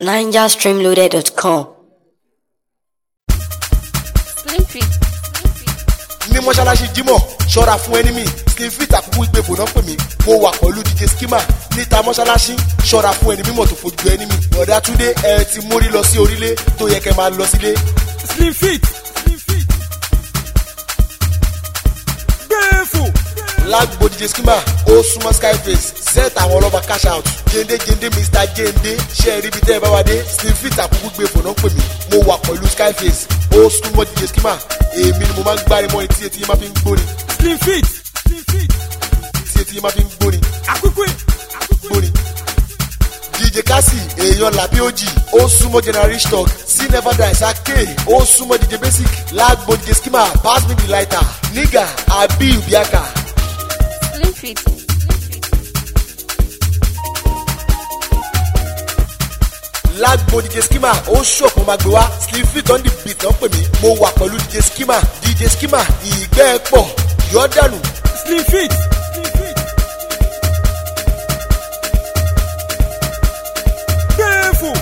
NigerStreamloaded.com. Slim fit. ní mọ́ṣáláṣí jímọ̀ ṣọ́ra fún ẹnímì slim fit àkókò ìgbèbò náà pè mí mo wà pẹ̀lú dj skimmer níta mọ́ṣáláṣí ṣọ́ra fún ẹni mímọ̀ tó fojú ẹnímì ọ̀dà túndé ẹ ti mórí lọ sí orílẹ̀ tó yẹ kẹ́ máa lọ sílé. slim fit slim fit gbẹ́fò lágbo dj skimmer ó súnmọ́ skyface set àwọn ọlọ́ba cash out jende jende mr jende ṣe é ríbi tẹ́ ẹ bá wa dé slim fit àkókò ìgbèbò náà pè mí mo wà pẹ̀lú skyface ó súnmọ́ dj skimmer èmi ni mo máa ń gbárí mọ́ etí etí yẹn máa fi ń gbóni slim fit slim fit etí etí yẹn máa fi ń gbóni. àkókò àkókò gbóni. dj kasi èèyàn làbí òjì ó súnmọ́ general stock sí never die sake ó súnmọ́ dj basic lágbo dj skimmer pass me the lighter nígà àbí ìbíàkà. Slim fit. lágbo dj skimmer ó ṣọ̀kan máa gbé wá slim fit on the beat náà pè mí mo wà pẹ̀lú dj skimmer dj skimmer ìgbẹ́ pọ̀ yọ̀ dànù. slim fit slim fit gbẹ́fò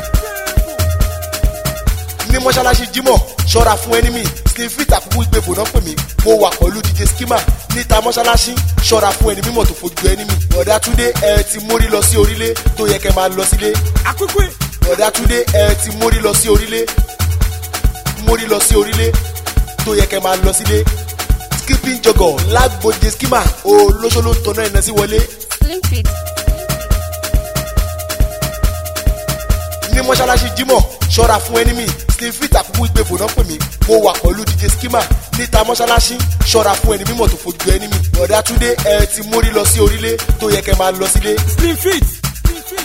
ní mọ́ṣáláṣí jímọ̀ ṣọ́ra fún ẹnímì slim fit àkókò ìgbèbò náà pè mí mo wà pẹ̀lú dj skimmer níta mọ́ṣáláṣí ṣọ́ra fún ẹni mímọ̀ tó fojú ẹnímì ọ̀dà túndé ẹ ti mórí lọ sí orílẹ̀ tó yẹ kẹ́ máa lọ sílé àkókò ọ̀dà túndé ẹ ti mórí lọ sí orílẹ̀ mórí lọ sí orílẹ̀ tó yẹ kẹ́ máa lọ sílé skipping jọgọ̀ lágbo dj skimmer olóṣòló tọ̀nà ìná sí wọlé Slim fit. ní mọ́ṣáláṣí jímọ̀ ṣọ́ra fún ẹnímì slim fit àkókò ìgbèbò náà pè mí mo wà pẹ̀lú dj skimmer níta mọ́ṣáláṣí ṣọ́ra fún ẹni mímọ̀ tó fojú ẹnímì ọ̀dà túndé ẹ ti mórí lọ sí orílẹ̀ tó yẹ kẹ́ máa lọ sílé slim fit slim fit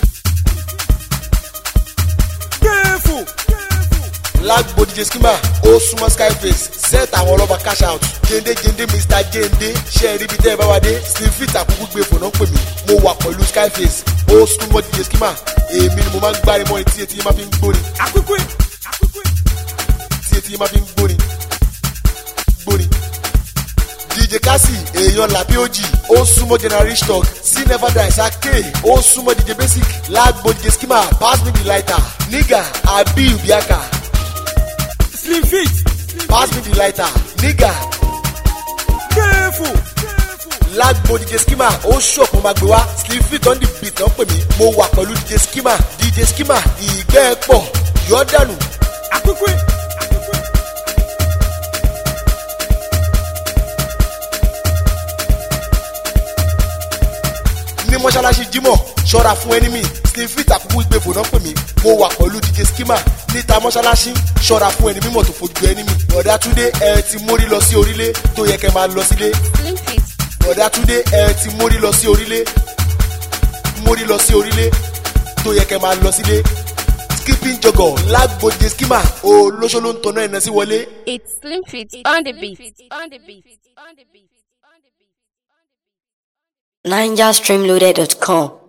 gbẹ́fò lágbo dj skimmer ó súnmọ́ skyface set àwọn ọlọ́ba cash out jende jende mr jende ṣe é ríbi tẹ́ ẹ bá wa dé slim fit àkókò ìgbèbò náà pè mí mo wà pẹ̀lú skyface ó súnmọ́ dj skimmer èmi ni mo máa ń gbárí mọ́ etí etí yẹn máa fi ń gbóni àkókò àkókò tí etí yẹn máa fi ń gbóni gbóni. dj kasi èèyàn làbí òjì ó súnmọ́ general stock sí never die sake ó súnmọ́ dj basic lágbo dj skimmer pass me the lighter nígà àbí ìbíàkà slim fit pass me the lighter nígà gbẹ́fò lágbo dj skimmer ó ṣọ̀kan máa gbé wá slim fit on the beat náà pè mí mo wà pẹ̀lú dj skimmer dj skimmer ìgbẹ́ pọ̀ yọ̀ dànù. àkókò àkókò ní mọ́ṣáláṣí jímọ̀ ṣọ́ra fún ẹnímì slim fit àkókò ìgbèbò náà pè mí mo wà pẹ̀lú dj skimmer níta mọ́ṣáláṣí ṣọ́ra fún ẹni mímọ̀ tó fojú ẹnímì ọ̀dà túndé ẹ ti mórí lọ sí orílẹ̀ tó yẹ kẹ́ máa lọ sílé Slim fit. ọ̀dà túndé ẹ ti mórí lọ sí orílẹ̀ mórí lọ sí orílẹ̀ tó yẹ kẹ́ máa lọ sílé skipping jọgọ̀ lágbo dj skimmer olóṣòló ń tọ́nà ẹ̀nà sí wọlé. It's slim fit on the beat. On the beat. On the beat. NigerStreamloaded.com.